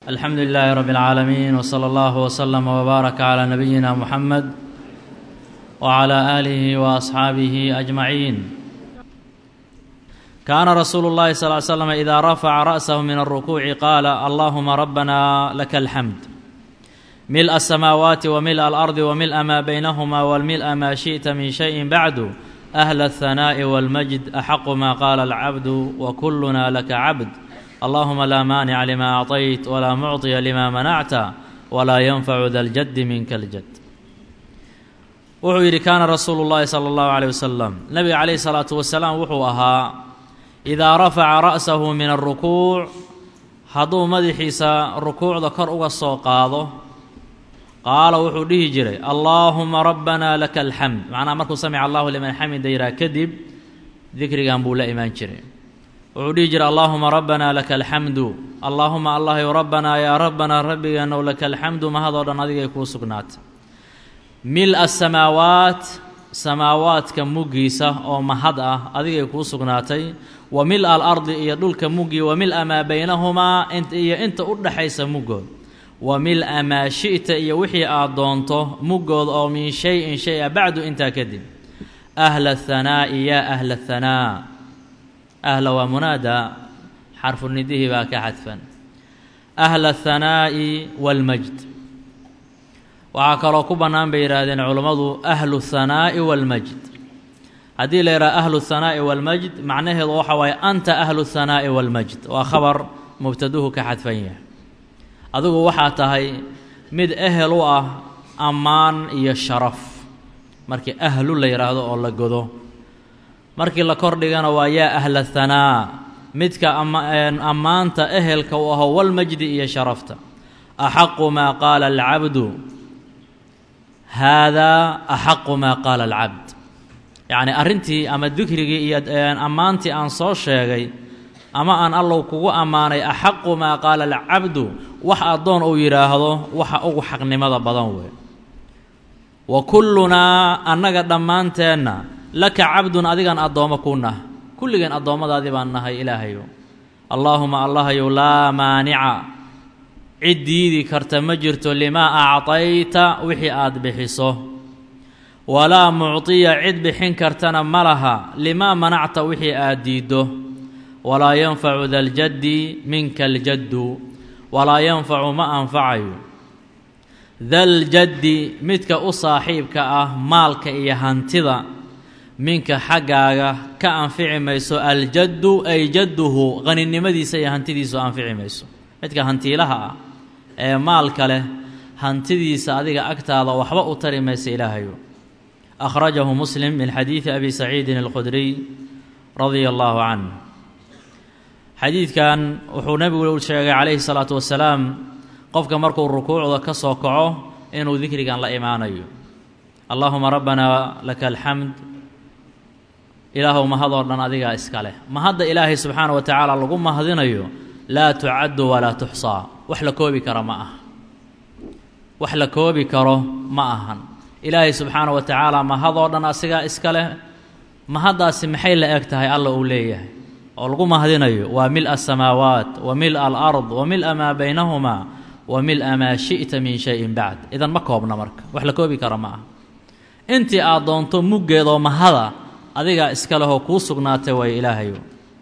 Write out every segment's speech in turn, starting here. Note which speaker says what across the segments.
Speaker 1: alxamdu lilaahi rab اlcaalamiin wslى اllah wslama wbaaraka clى nabiyina muxamed wclى aalihi waasxaabihi ajmaciin kaana rasuulu اllahi sal ly slm ida rafaca ra'sahu min alrukuuci qaala allahuma rabbana laka alxamd mil'a asamaawaati wamil'a alardi wamil'a maa baynahuma wamil'a maa shiئta min shayin bacdu ahla aلhanaaءi wاlmajd axaqu ma qaala alcabdu wakuluna laka cabd allahuma laa maanica lima acطayt walaa mucطiya lima manacta walaa yanfacu da ljaddi minka اljad wuxuu yidhi kaana rasuulu اllahi salى اllahu عalيه wasalam nabiga calayhi الsalaatu wasalaam wuxuu ahaa idaa rafaca ra'sahu min alrukuuc hadduu madaxiisa rukuucda kor uga soo qaado qaala wuxuu dhihi jiray allaahuma rabbana laka alxamd macnaha markuu samica allahu liman xamida yihaa kadib dikrigan buu la imaan jiray wuxuu dhihi jiray allaahuma rabbana laka alxamdu allaahuma allahyu rabbanaa yaa rabbanaa rabbigeenow laka alxamdu mahadoo dhan adigay kuu sugnaatay mil-a samaawaat samaawaadka muggiisa oo mahad ah adigay kuu sugnaatay wa mil-a alardi iyo dhulka muggii wa mil-a maa baynahumaa iyo inta u dhaxaysa muggood wa mil-a maa shi'ta iyo wixii aad doonto muggood oo min shay-in shay a bacdu intaa kadib ahla athanaa'i yaa ahla athanaa ahla waa munaada xarfu nidihii baa ka xadfan ahla athanaa'i waalmajd waxaa kaloo ku bannaan bay yidhaahdeen culummadu ahlu thanaa'i waalmajd haddii la yidhaha ahlu thanaa'i waalmajd macnaheedu waxa waaye anta ahlu thanaa'i waalmajd waa khabar mubtaduhu ka xadfan yahay adigu waxaa tahay mid ehel u ah ammaan iyo sharaf markii ahlu la yidhaahdo oo la godo markii la kordhigana waa yaa ahla thanaa midka ammaanta ehelka u aho walmajdi iyo sharafta axaqu maa qaala alcabdu haadaa axaqu maa qaala alcabd yacni arrintii ama dikrigii iyo ammaantii aan soo sheegay ama aan allow kugu ammaanay axaqu maa qaala alcabdu wax addoon uu yidhaahdo waxa ugu xaqnimada badan wey wa kullunaa annaga dhammaanteenna laka cabdun adigaan addoommo kuu nah kulligeen addoommadaadii baan nahay ilaahayow allaahuma allahayow laa maanica cid diidi karta ma jirto limaa actayta wixii aad bixiso walaa muctiya cid bixin kartana ma laha limaa manacta wixii aad diiddo walaa yanfacu daljaddi minka aljaddu walaa yanfacu ma anfacayo daljaddi midka u saaxiibka ah maalka iyo hantida minka xaggaaga ka anfici mayso aljaddu ay jadduhu qaninimadiisa iyo hantidiisu anfici mayso midka hantiilaha ah ee maalka leh hantidiisa adiga agtaada waxba u tari maysa ilaahayo akhrajahu muslim min xadiidi abi saciidin alkhudriy radia allaahu canh xadiidkan wuxuu nebigu sheegay calayhi salaatu wasalaam qofka markuu rukuucda ka soo kaco inuu dikrigan la imaanayo allaahuma rabbanaa laka alxamd ilaahow mahadoo dhan adigaa iska leh mahadda ilaahay subxaana wa tacaala lagu mahadinayo laa tucaddu walaa tuxsaa wax la koobi kara ma aha wax la koobi karo ma ahan ilaahay subxaana wa tacaala mahadoo dhan asigaa iska leh mahaddaasi maxay la eg tahay alla uu leeyahay oo lagu mahadinayo waa mil-a asamaawaat wa mil-a alard wa mil-a maa baynahumaa wa mil-a maa shi'ta min shayin bacd idan ma koobna marka wax la koobi kara ma aha intii aad doonto muggeedoo mahada adigaa iska lehoo kuu sugnaatay way ilaahayo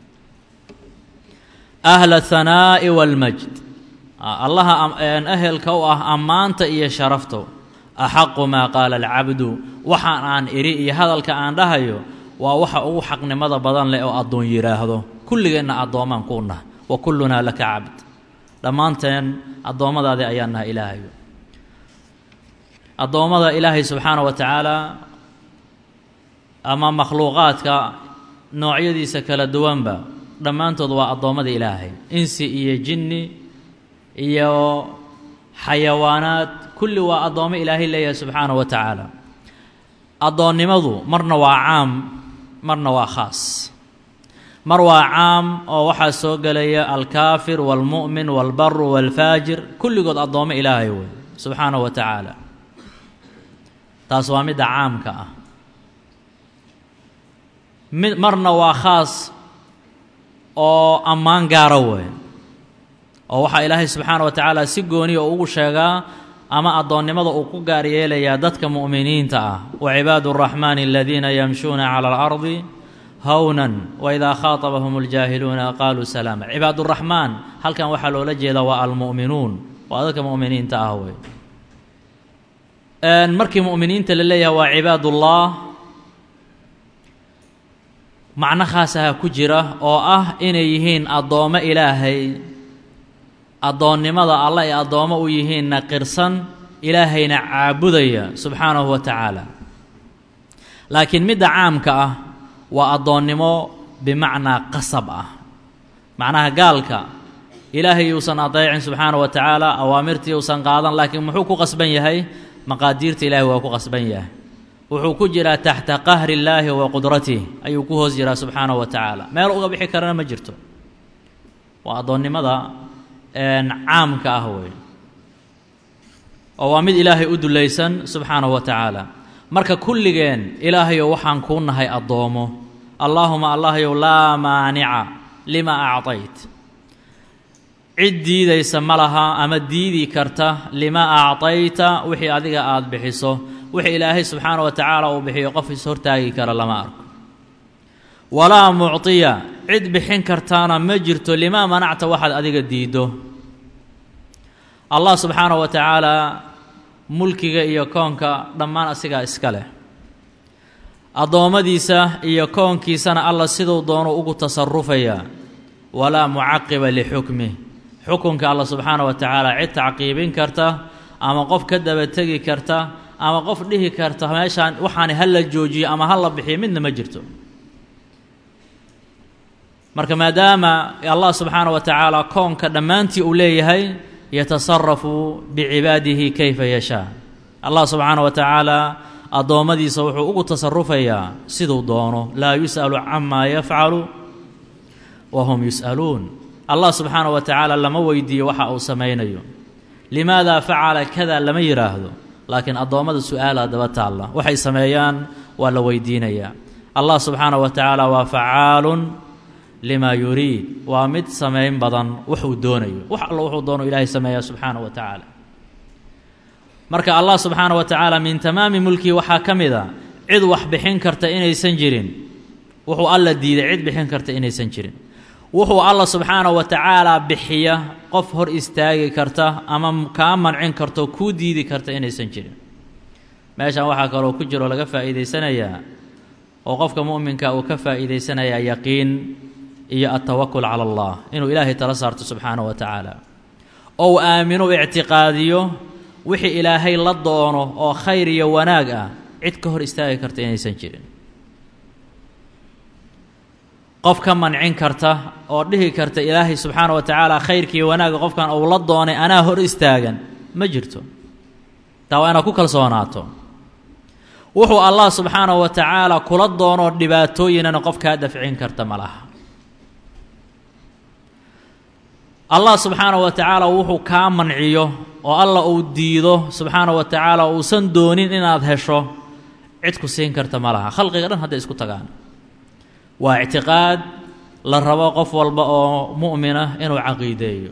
Speaker 1: ahla athanaa'i waalmajd allaha ehelka u ah ammaanta iyo sharafto axaqu maa qaala alcabdu waxaan aan idhi iyo hadalka aan dhahayo waa waxa ugu xaqnimada badan leh oo addoon yidhaahdo kulligeenna addoomaan kuu nah wa kullunaa laka cabd dhammaanteen addoommadaadii ayaan nahay ilaahayo addoommada ilaahay subxaana wa tacaala ama makhluuqaadka noocyadiisa kala duwanba dhammaantood waa addoommada ilaahay insi iyo jinni iyo xayawaanaad kulli waa addoommo ilaahay leeyahay subxaana wa tacaala addoonnimadu marna waa caam marna waa khaas mar waa caam oo waxaa soo gelaya alkaafir waalmu'min waalbaru waalfaajir kulligood addoommo ilaahay wey subxaana wa tacaala taas waa midda caamka ah mid marna waa khaas oo ammaan gaara weyn oo waxaa ilaahay subxaana wa tacaala si gooniya ugu sheegaa ama addoonnimada uu ku gaar yeelayaa dadka mu'miniinta ah wa cibaadu araxmaani aladiina yamshuuna cala alardi hownan waidaa khaatabahum اljaahiluuna qaaluu salaama cibaaduraxmaan halkan waxaa loola jeedaa waa almu'minuun waa dadka mu'miniinta ah wey markii mu'miniinta la leeyahay waa cibaadullah macno khaasaha ku jira oo ah inay yihiin addoommo ilaahay addoonnimada alla ay addoommo u yihiinna qirsan ilaahayna caabudaya subxaanahu wa tacaala laakiin midda caamka ah waa addoonnimo bimacnaa qasab ah macnaha gaalka ilaahay uusan adeecin subxaana wa tacaala awaamirtii uusan qaadan laakiin muxuu ku qasban yahay maqaadiirta ilaahay waa ku qasban yahay wuxuu ku jiraa taxta qahri illaahi wa qudratih ayuu ku hoos jiraa subxaana wa tacaala meel uga bixi karana ma jirto waa addoonnimada caamka ah wey oo waa mid ilaahay u dulaysan subxaanahu wa tacaala marka kulligeen ilaahayow waxaan kuu nahay addoomo allaahuma allahyow laa maanica lima acطayt cid diidaysa ma laha ama diidi karta lima acطayta wixii adiga aada bixiso wixii ilaahay subxaana wa tacaala uu bixiyo qof is hortaagi kara lama arko walaa mucطiya cid bixin kartaana ma jirto limaa manacta waxaad adiga diiddo allah subxaana wa tacaala mulkiga iyo koonka dhammaan asigaa iska leh addoommadiisa iyo koonkiisana alla siduu doono ugu tasarufayaa walaa mucaqiba lixukmih xukunka alla subxaana wa tacaala cid tacqiibin karta ama qof ka daba tegi karta ama qof dhihi karta meeshaan waxaani ha la joojiyo ama ha la bixiyo midna ma jirto marka maadaama allah subxaana wa tacaala koonka dhammaantii uu leeyahay yatasarafu bicibaadihi kayfa yashaa allah subxaana wa tacaala addoommadiisa wuxuu ugu tasarufayaa siduu doono laa yus'alu camaa yafcalu wa hum yus'aluun allah subxaana wa tacaala lama weydiiyo waxa uu samaynayo limaada facala kada lama yidhaahdo laakiin addoommada su-aalaa daba taalla waxay sameeyaan waa la weydiinayaa allah subxaana wa tacaala waa facaalun lima yuriid waa mid samayn badan wuxuu doonayo wax allo wuxuu doono ilaahay sameeyaa subxaana wa tacaala marka allah subxaana wa tacaala min tamaami mulkii waxaa ka mid a cid wax bixin karta inaysan jirin wuxuu alla diiday cid bixin karta inaysan jirin wuxuu alla subxaana wa tacaala bixiya qof hor istaagi karta ama kaa mancin karto kuu diidi karta inaysan jirin meeshan waxaa kaloo ku jiroo laga faa'iidaysanayaa oo qofka mu'minka uu ka faa'iidaysanayaa yaqiin iyo altawakul cala allah inuu ilaahay tala saarto subxaana wa tacaala ou aamino ictiqaadiyo wixii ilaahay la doono oo khayr iyo wanaag ah cid ka hor istaagi karta inaysan jirin qof ka mancin karta oo dhihi karta ilaahay subxaana wa tacaala khayrkiiyo wanaagga qofkan uu la doonay anaa hor istaagan ma jirto taa waa inaad ku kalsoonaato wuxuu allah subxaana wa tacaala kula doonoo dhibaatooyinana qof kaa dafcin karta ma laha allah subxaana wa tacaala wuxuu kaa manciyo oo alla uu diido subxaana wa tacaala uusan doonin inaad hesho cid ku siin karta ma laha khalqiga dhan hadday isku tagaan waa ictiqaad la rabo qof walba oo mu'mina inuu caqiideeyo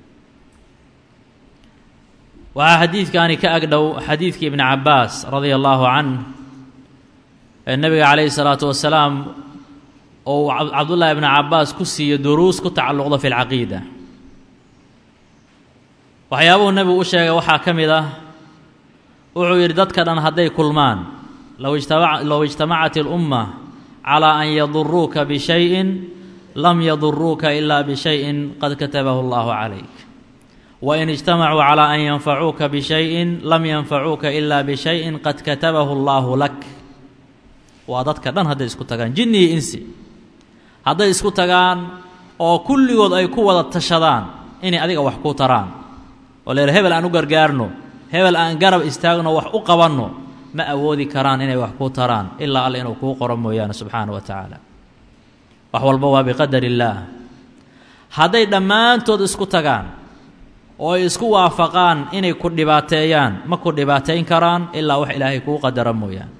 Speaker 1: waxaa xadiidkaani ka agdhow xadiidkii ibni cabbaas radia allaahu canh ee nebiga calayhi salaatu wasalaam ou cabdullaahi ibni cabbaas ku siiyo duruus ku tacalluqda fi lcaqiida waxyaabuhu nebigu u sheegay waxaa ka mid ah wuxuu yidhi dadka dhan hadday kulmaan low ijtama low ijtamacat ilumma calaa an yaduruuka bishayin lam yaduruuka ilaa bishayin qad katabahu allahu calayk wain ijtamacuu calaa an yanfacuuka bishayin lam yanfacuuka ilaa bishayin qad katabahu allaahu lak waa dadka dhan hadday isku tagaan jinni iyo insi hadday isku tagaan oo kulligood ay ku wada tashadaan inay adiga wax ku taraan oo leer hebel aan u gargaarno hebel aan garab istaagno wax u qabanno ma awoodi karaan inay wax kuu taraan ilaa alle inuu kuu qoro mooyaane subxaana wa tacaala wax walba waa biqadar illaah hadday dhammaantood isku tagaan oo ay isku waafaqaan inay ku dhibaateeyaan ma ku dhibaateyn karaan ilaa wax ilaahay kuu qadara mooyaane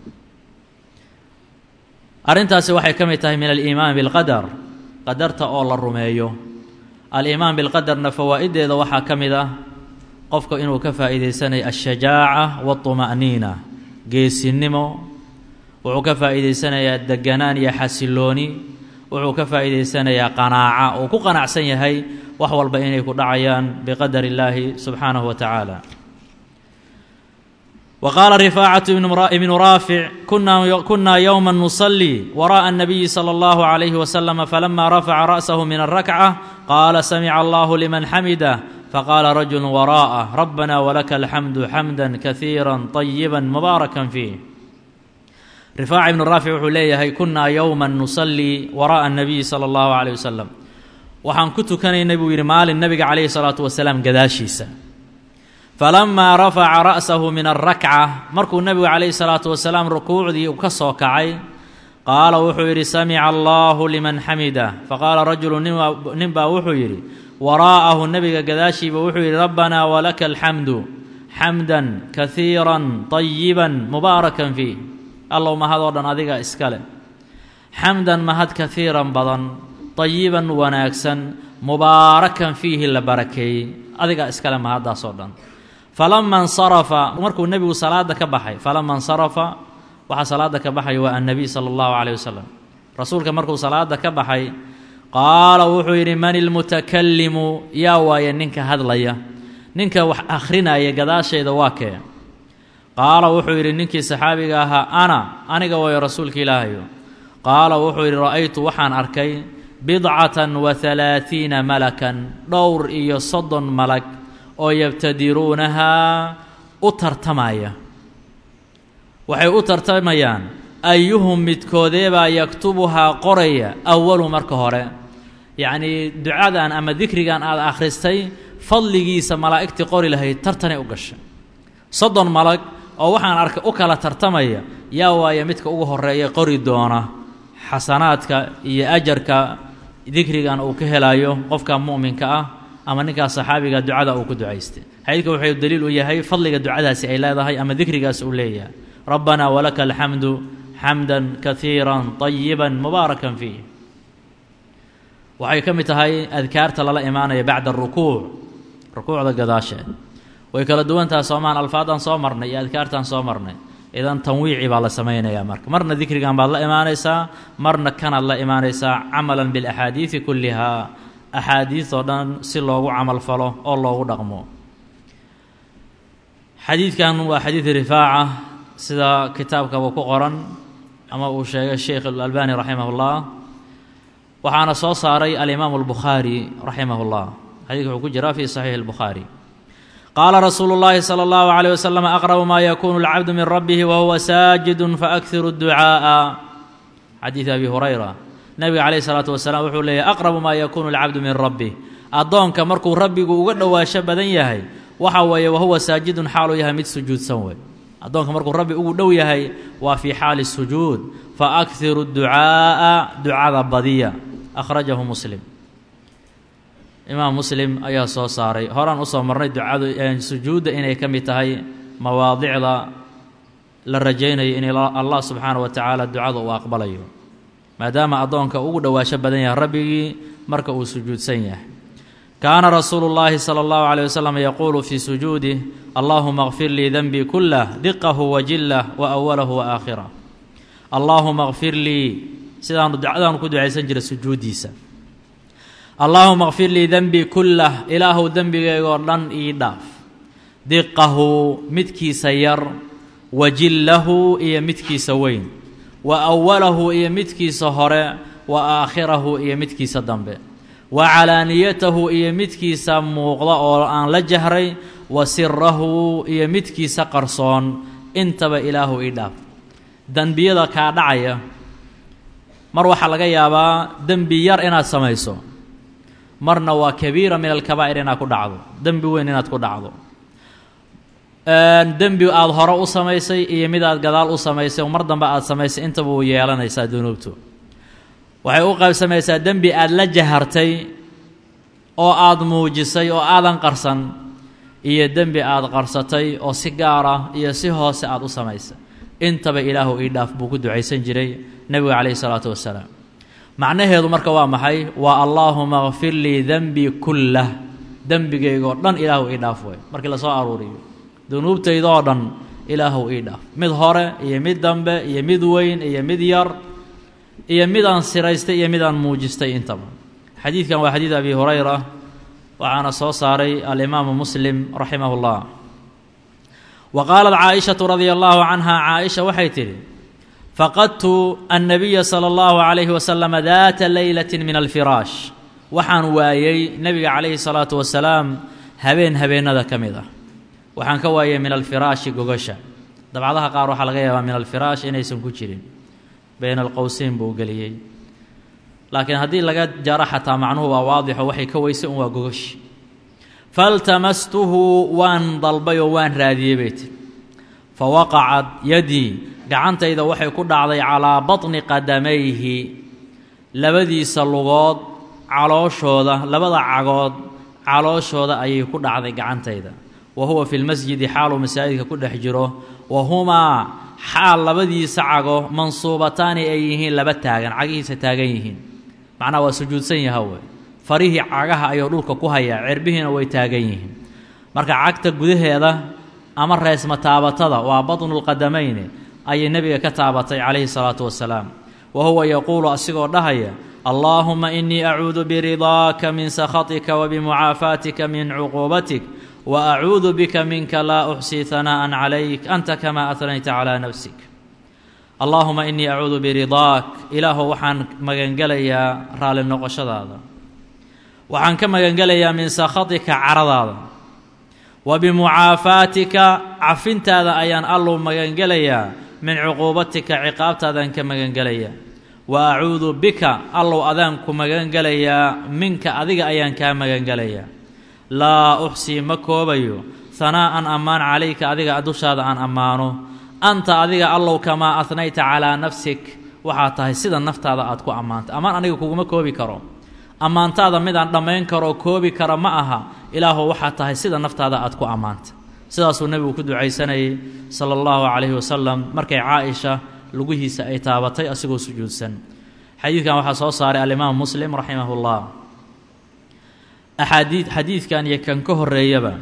Speaker 1: arrintaasi waxay ka mid tahay min aliimaan bilqadar qadarta oo la rumeeyo aliimaan bilqadarna fawaa'ideeda waxaa ka mid ah qofka inuu ka faa'iidaysanayo ashajaaca waاطuma'niina geesinimo wuxuu ka faa'iidaysanayaa deganaan iyo xasilooni wuxuu ka faa'iidaysanayaa qanaaca uu ku qanacsan yahay wax walba inay ku dhacayaan biqadar illaahi subxaanahu wa tacaala wa qaala rifaacatu ibnu raafic kunaa yowma nusalii wara'a الnabiyi salى اllahu عalayhi waslama falama rafaca ra'sahu min alrakca qaala samica allahu liman xamida faqaala rajulu waraa'ah rabbana walaka alxamdu xamda kasiira طayiba mubaarakan fiih rifaaca ibnu raafic wuxuu leeyahay kunaa yowma nusalii wara'a الnabiyi salى اllahu عalيه wasalam waxaan ku tukanaynay buu yidhi maalin nebiga calayhi salaatu wasalaam gadaashiisa falamaa rafaca ra'sahu min alrakca markuu nebigu calayhi salaatu wasalaam rukuucdii u ka soo kacay qaala wuxuu yidhi samica allahu liman xamida faqaala rajulu nin baa wuxuu yidhi waraa'ahu nebiga gadaashiiba wuxuu yidhi rabbanaa walaka alxamdu xamdan kasiiran طayiban mubaarakan fiih allow mahadoo dhan adiga iska leh xamdan mahad kasiiran badan طayiban wanaagsan mubaarakan fiihi la barakeeyey adigaa iskale mahaddaasoo dhan falama اnsarafa markuu nebigu salaada ka baxay falama اnsarafa waxaa salaada ka baxay waa annabiy sala اllahu عalيه wasalam rasuulka markuu salaada ka baxay qaala wuxuu yidhi man ilmutakalimu yaa waaye ninka hadlaya ninka wax akhrinaya gadaashayda waa kee qaala wuxuu yidhi ninkii saxaabiga ahaa ana aniga waayo rasuulka ilaahayo qaala wuxuu yidhi ra'aytu waxaan arkay bidcatan wa halaatiina malakan dhowr iyo soddon malag oo yabtadiruunahaa u tartamaya waxay u tartamayaan ayuhum midkoodeebaa yaktubuhaa qoraya awalu marka hore yacnii ducadan ama dikrigan aad akhristay fadligiisa malaa'igtii qori lahayd tartanay u gashay soddon malag oo waxaan arkay u kala tartamaya yaa waaya midka ugu horeeya qori doona xasanaadka iyo ajarka dikrigan uu ka helayo qofka mu'minka ah ama ninkaas saxaabiga ducada uu ku ducaystay xadiidka wuxuu daliil u yahay fadliga ducadaasi ay leedahay ama dikrigaas uu leeyahay rabbanaa walaka alxamdu xamdan kasiira طayiba mubaarakan fiih waxay ka mid tahay adkaarta lala imaanaya bacda arukuuc rukuucda gadaasheed way kala duwantaha soomaan alfaadaan soo marnay iyo adkaartaan soo marnay idan tanwiici baa la samaynayaa marka marna dikrigan baad la imaanaysaa marna kanaad la imaanaysaa camalan biاlaxaadiidi kullihaa axaadiidoo dhan si loogu camal falo oo loogu dhaqmo xadiidkan waa xadiid rifaaca sida kitaabkaba ku qoran ama uu sheegay sheikh alalbani raximah اllah waxaana soo saaray alimaamu اlbukhaari raximah اllah xadidka wuxuu ku jiraa fi saxiixi اlbukhaari qaala rasuulu اllahi salى اllahu عalيه waslm aqrabu ma yakunu اlcabdu min rabbihi wahuwa saajidu faakhiru اdducaaءa xadiid abi hurayra nebiga calayh isalaatu wasalaam wuxuu leeyahy aqrabu maa yakuunu alcabdu min rabbih addoonka markuu rabbigu uga dhowaasho badan yahay waxa weeye wahuwa saajidun xaaluu yahay mid sujuudsan wey addoonka markuu rabbi ugu dhow yahay waa fii xaali sujuud fa akhiru ducaa'a ducada badiya akhrajahu muslim imaam muslim ayaa soo saaray horaan usoo marnay ducadu sujuudda inay ka mid tahay mawaadicda la rajaynayo in allah subxaana wa tacaala ducada uu aqbalayo maadaama addoonka ugu dhowaasho badan yahay rabbigii marka uu sujuudsan yahay kaana rasuulu llaahi sala allahu caleyh wasalam yaquulu fii sujuudih allaahuma kfir lii denbii kullah diqahu wa jillah wa awalahu wa aakhirah allaahuma kfir lii sidaanu ducadaanu ku ducaysan jiray sujuuddiisa allaahuma kfir lii denbii kullah ilaahuw dembigeygoo dhan ii dhaaf diqahu midkiisa yar wa jillahu iyo midkiisa weyn wa awalahu iyo midkiisa hore wa aakhirahu iyo midkiisa dambe wa calaaniyatahu iyo midkiisa muuqda oo aan la jahray wa sirahu iyo midkiisa qarsoon intaba ilaahu ii dhaaf dembiyada kaa dhacaya mar waxaa laga yaabaa dembi yar inaad samayso marna waa kabiira min alkabaa'ir inaad ku dhacdo dembi weyn inaad ku dhacdo dembi aada hore u samaysay iyo mid aad gadaal u samaysay mar dambe aad samaysay intaba uu yeelanaysaa dunuubtu waxay u qaybsamaysaa dembi aad la jahartay oo aada muujisay oo aadan qarsan iyo dembi aada qarsatay oo si gaar ah iyo si hoose aada u samaysay intaba ilaahu ii dhaaf buu ku ducaysan jiray nebiga calayhi salaatu wasalaam macnaheedu marka waa maxay waa allaahuma kfir lii denbii kullah dembigaygoo dhan ilaahu ii dhaaf wey markii lasoo aruuriyo dunuubtaydoo dhan ilaahu ii dhaaf mid hore iyo mid dambe iyo mid weyn iyo mid yar iyo mid aan siraystay iyo mid aan muujistay intaba xadiidkan waa xadiid abi hurayra waxaana soo saaray alimaamu muslim raximah اllah wa qaalat caaishatu radia allahu canha caaisha waxay tidhi faqadtu annabiya sala allahu calayhi wasalama daata leylati min alfiraash waxaan waayey nebiga calayhi salaatu wasalaam habeen habeennada ka mid ah waxaan ka waayey min alfiraashi gogasha dabcadaha qaar waxaa laga yaabaa min alfiraash inaysan ku jirin bayna alqowseyn buu geliyey laakiin haddii laga jaro xataa macnuhu waa waadixo waxay ka weysay un waa gogashi faltamastuhu waan dalbay oo waan raadiyey bay tiri fa waqacat yadii gacantayda waxay ku dhacday calaa batni qadamayhi labadiisa lugood calooshooda labada cagood calooshooda ayay ku dhacday gacantayda wa huwa fi lmasjidi xaaluu masaajidka ku dhex jiro wa humaa xaal labadiisa cago mansuubataani ay yihiin laba taagan cagihiisa taagan yihiin macnaha waa sujuudsan yaha wey farihii cagaha ayuu dhulka ku hayaa cirbihiina way taagan yihiin marka cagta gudaheeda ama reesma taabatada waa batnulqadamayni ayay nebiga ka taabatay calayhi salaatu wasalaam wa huwa yaquulu asigoo dhahaya allaahuma inii acuudu biridaaka min sakhatika wa bimucaafaatika min cuquubatik wa acuudu bika minka laa uxsii hanaa'an calayk anta kamaa atnayta calaa nafsik allaahuma inii acuudu biridaak ilaahu waxaan magangelayaa raalli noqoshadaada waxaan ka magangelayaa min sakhatika caradaada wa bimucaafaatika cafintaada ayaan allow magangelayaa min cuquubatika ciqaabtaadaan ka magangelayaa wa acuudu bika allow adaan ku magangelayaa minka adiga ayaan kaa magangelayaa laa uxsii ma koobayo hanaa'an ammaan calayka adiga dushaada aan ammaano anta adiga allow kamaa ahnayta calaa nafsik waxaa tahay sida naftaada aad ku ammaantay ammaan aniga kuguma koobi karo ammaantaada midaan dhammayn karoo koobi kara ma aha ilaahu waxaa tahay sida naftaada aad ku ammaantay sidaasuu nebigu ku ducaysanayay sala allahu calayhi wasalam markay caaisha lugihiisa ay taabatay asigoo sujuudsan xadiidkan waxaa soo saaray alimaamu muslim raximahullah axaadii xadiidkan iyo kan ka horeeyaba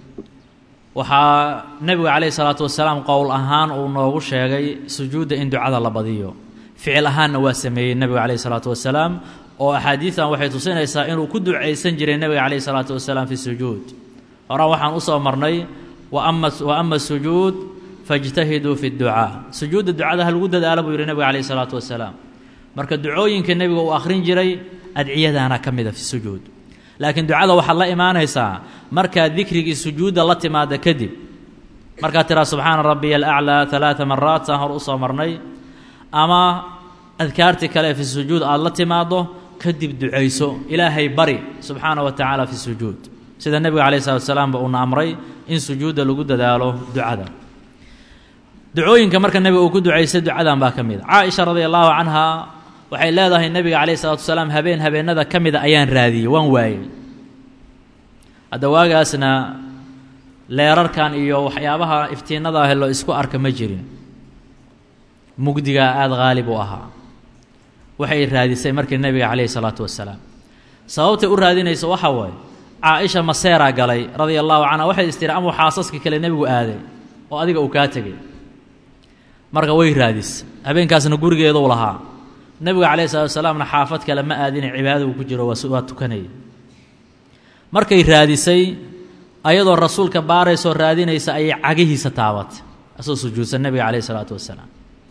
Speaker 1: waxaa nebigu calayhi salaatu wasalaam qowl ahaan uu noogu sheegay sujuudda in ducada la badiyo ficil ahaanna waa sameeyey nebigu calayhi salaatu wasalaam oo axaadiidan waxay tusinaysaa inuu ku ducaysan jiray nebiga calayhi salaatu wasalaam fi sujuud horaan waxaan usoo marnay waama wa ama sujuud fajtahiduu fi dducaa sujuudda ducada ha lagu dadaalo buu yihi nebiga calayhi salaatu wasalaam marka ducooyinka nebiga uu akhrin jiray adciyadaana ka mida fi sujuud laakiin ducada waxaad la imaanaysaa markaad dikrigii sujuudda la timaada kadib markaad tiraa subxaana rabbiya alaclaa alaaa maraat saan hor usoo marnay ama adkaartii kale fi sujuud aada la timaaddo kadib ducayso ilaahay bari subxaana wa tacaala fi sujuud sida nebiga calayi salatu wasalaamba uuna amray in sujuudda lagu dadaalo ducada ducooyinka marka nebiga uu ku ducaystay ducadan baa ka mid a caaisha radia allahu canha waxay leedahay nebiga calayhi salatu wasalaam habeen habeenada ka mida ayaan raadiyey waan waayey hadda waagaasna leerarkan iyo waxyaabaha iftiinada ah loo isku arka ma jirin mugdigaa aada haalib u ahaa waxay raadisay markii nebiga calayhi salaatu wasalaam sababtay u raadinayso waxa waaye caa-isha maseeraa galay radia allahu canha waxay istiri amuu xaasaskii kale nebigu aaday oo adiga uu kaa tegay marka way raadis habeenkaasna gurigeeduu lahaa nebiga calayhi salatu wasalaamna xaafad kale ma aadina cibaadada uu ku jiro waa tukanayay markay raadisay ayadoo rasuulka baaraysoo raadinaysa ayay cagihiisa taabatay asoo sujuudsan nebiga calayhi salaatu wasalaam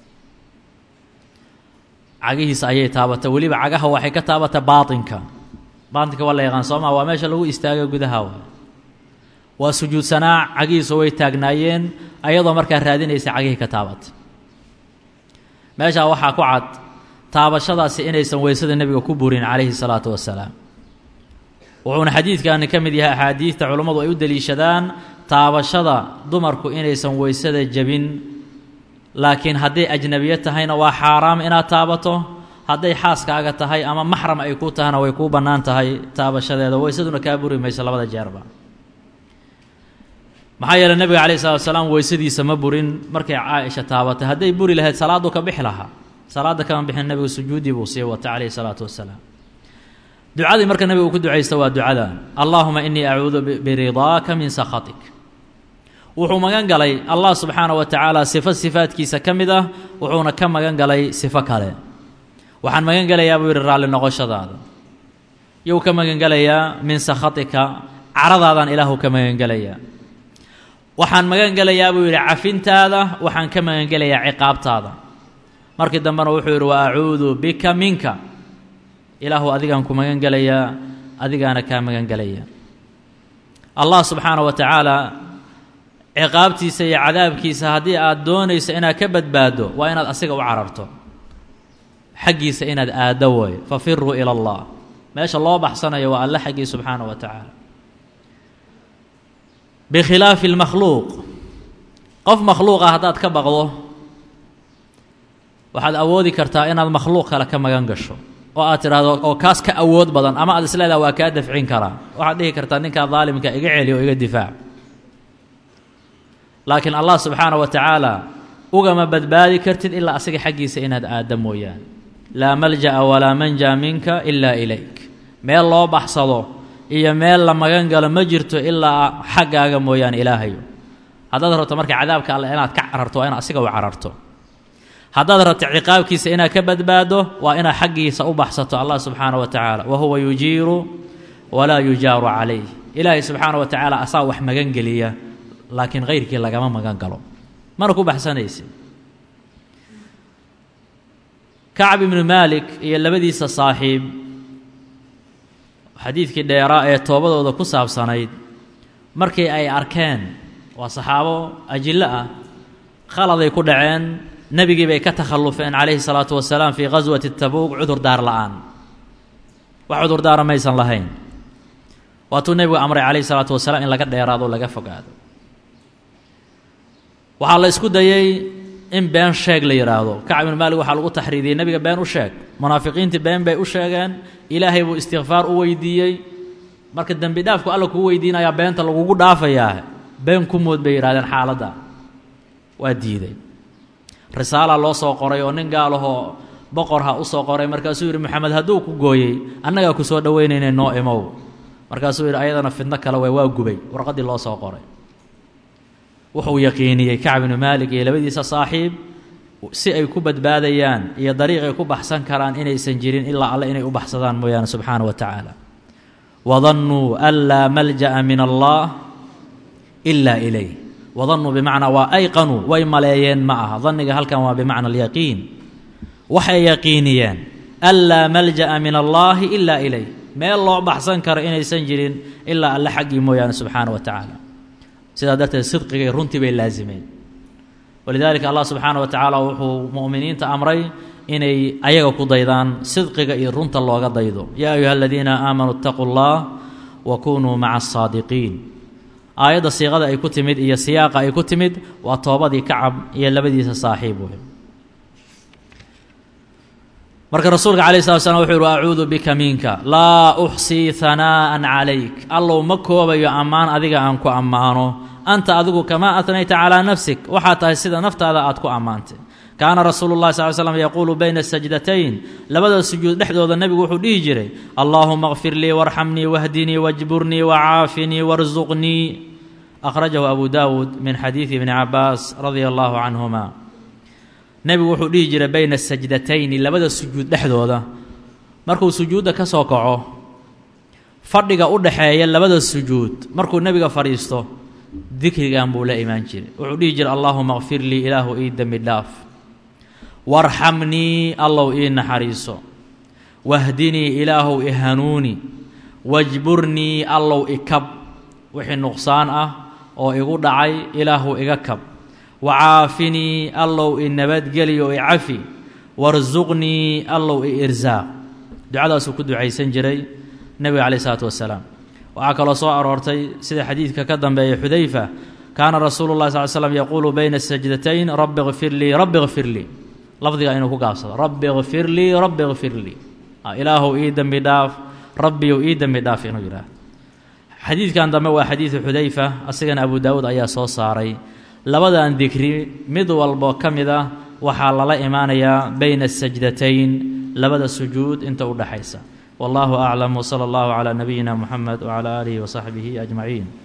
Speaker 1: cagihiisa ayay taabatay weliba cagaha waxay ka taabatay baatinka baatinka waa la yaqaan soo maa waa meesha lagu istaaga gudaha wa waa sujuudsanaa cagihiisu way taagnaayeen ayadoo markaa raadinaysa cagihii ka taabatay meeshaa waxaa ku cad taabashadaasi inaysan weysada nebiga ku burin calayhi salaatu wasalaam wuxuuna xadiidkani ka mid yahay axaadiidta culummadu ay u deliishadaan taabashada dumarku inaysan weysada jebin laakiin hadday ajnebiye tahayna waa xaaraam inaad taabato hadday xaaskaaga tahay ama maxram ay ku tahana way kuu bannaan tahay taabashadeeda weysaduna kaa buri mayso labada jeerba maxaa yeeley nebiga calayhi salatu wasalaam weysadiisa ma burin markay caaisha taabatay hadday buri lahayd salaaduu ka bixi lahaa salaadda kama bixin nebigu sujuuddii buu sii wata calayhi salaatu wasalaam ducadii marka nebigu ku ducaysta waa ducadan allaahuma inii acuudu biridaaka min sakhatik wuxuu magan galay allah subxaana wa tacaala sifo sifaadkiisa ka mid ah wuxuuna ka magan galay sifo kale waxaan magan gelayaa buu yidhi raalli noqoshadaada yuu ka magan gelayaa min sakhatika caradaadaan ilaahu ka magan gelayaa waxaan magan gelayaa buu yidhi cafintaada waxaan ka magan gelayaa ciqaabtaada markii dambena wuxuu yidhi wa acuudu bika minka ilaahu adigaan ku magan gelayaa adigaana kaa magan gelaya allah subxaana wa tacaala ciqaabtiisa iyo cadaabkiisa haddii aad doonayso inaad ka badbaaddo waa inaad asiga u cararto xaggiisa inaad aaddo way fafiruu ila allah meesha loo baxsanayo waa alle xaggii subxaana wa tacaala bikhilaafi اlmakhluuq qof makhluuqa haddaad ka baqdo waxaad awoodi kartaa inaad makhluuq kale ka magan gasho oo aad tidhaahdo oo kaas ka awood badan ama aad isleedaha waa kaa dafcin karaa waxaad dhihi kartaa ninkaa daalimka iga celi oo iga difaac laakiin allah subxaana wa tacaala ugama badbaadi kartid ilaa asiga xaggiisa inaad aadda mooyaane laa malja'a walaa manja minka ilaa ilayk meel loo baxsado iyo meel la magan galo ma jirto ilaa xaggaaga mooyaane ilaahayo haddaad rabto marka cadaabka alle inaad ka cararto waa inaad asiga u cararto haddaad rabto ciqaabkiisa inaad ka badbaado waa inaad xaggiisa u baxsato allah subxaana wa tacaala wa huwa yujiiru walaa yujaaru calayh ilaahay subxaana wa tacaala asaa wax magan geliya laakiin kayrkii lagama magan galo mana ku baxsanaysi kacb ibnu maalik iyo labadiisa saaxiib xadiidkii dheeraa ee toobadooda ku saabsanayd markii ay arkeen waa saxaabo ajillo ah khaladay ku dhaceen nebigii bay ka takhallufeen calayhi salaatu wasalaam fii khaswati tabuuq cudurdaar la'aan wax cudurdaara maysan lahayn waatuu nebigu amray calayhi salaatu wasalaam in laga dheeraado laga fogaado waxaa la isku dayey in been sheeg la yidhaahdo kacb ibnu maalik waxaa lagu taxriidiyey nebiga been u sheeg munaafiqiintii been bay u sheegeen ilaahay buu istikfaar u weydiiyey marka dembi dhaafku alla kuu weydiinayaa beenta lagugu dhaafayaa been ku mood bay yidhahdeen xaaladda waa diiday risaala loo soo qoray oo nin gaalahoo boqorha u soo qoray markaasuu yidhi moxamed hadduu ku gooyey annagaa ku soo dhoweynayna noo imow markaasuu yidhi ayadana fidno kale way waa gubay warqaddii loo soo qoray wuxuu yaqiiniyey kacb ibnu maalik iyo labadiisa saaxiib si ay ku badbaadayaan iyo dariiq ay ku baxsan karaan inaysan jirin ilaa alle inay u baxsadaan mooyaane subxaana wa tacaala wadannuu an laa malja'a min allah ilaa ilayh wadannuu bimacnaa waa ayqanuu way maleeyeen ma aha danniga halkan waa bimacna alyaqiin waxay yaqiiniyeen an laa malja'a min allaahi ilaa ilayh meel loo baxsan karo inaysan jirin ilaa alle xaggii mooyaane subxaana wa tacaala sidaa darteed sidqigay runtii bay laasimeen walidaalika allah subxaana wa tacaala wuxuu mu'miniinta amray inay ayaga ku daydaan sidqiga iyo runta looga daydo yaa ayuha aladiina aamanuu itaquu llah wa kunuu maca asaadiqiin aayadda siiqada ay ku timid iyo siyaaqa ay ku timid waa toobadii kacab iyo labadiisa saaxiib wey marka rasuulka calayh slat slam wuxuu yihi acuudu bika minka laa uxsii hanaa'an calayk allow ma koobayo ammaan adiga aan ku ammaano anta adigu kamaa atnayta calaa nafsik waxaa tahay sida naftaada aad ku ammaantay kaana rasuulu llahi sal slam yaquulu bayna sajdatayn labada sujuud dhexdooda nebigu wuxuu dhihi jiray allaahuma kfir lii warxamnii wahdinii wajburnii wacaafinii warsuqnii akhrajahu abu daawuud min xadiidi ibni cabaas radia allahu canhuma nebigu wuxuu dhihi jiray bayna sajdatayni labada sujuud dhexdooda markuu sujuudda ka soo kaco fadhiga u dhaxeeya labada sujuud markuu nebiga fadhiisto dikrigan buu la imaan jiray wuxuu dhihi jiray allaahuma kfir lii ilaahu ii dembi dhaaf warxamnii allow ii naxariiso wahdinii ilaahow i hanuuni wajburnii allow ikab wixii nuqsaan ah oo igu dhacay ilaahu iga kab wacaafinii allow i nabadgeliyo i cafi warsuqnii allow i irsaaq ducadaasuu ku ducaysan jiray nebiga caleyh isalaatu wasalaam waxaa kaloo soo aroortay sida xadiidka ka dambeeya xudayfa kaana rasuulu llahi sal slam yaquulu bayna sajdatayn rabbi kfir lii rabbi kfir lii lafdiga inuu ku gaabsado rabbi kfir lii rabbi kfir lii ilaahow ii dembi dhaaf rabbiyow ii dembi dhaaf inuu yidhaah xadiidkan dambe waa xadiidu xudayfa asigana abu daawuud ayaa soo saaray labadan dikri mid walbo ka mid ah waxaa lala imaanayaa bayna asajdatayn labada sujuud inta u dhexaysa wallahu aclam wsala allahu calaa nabiyina muxamed wcala aalihi wasaxbihi ajmaciin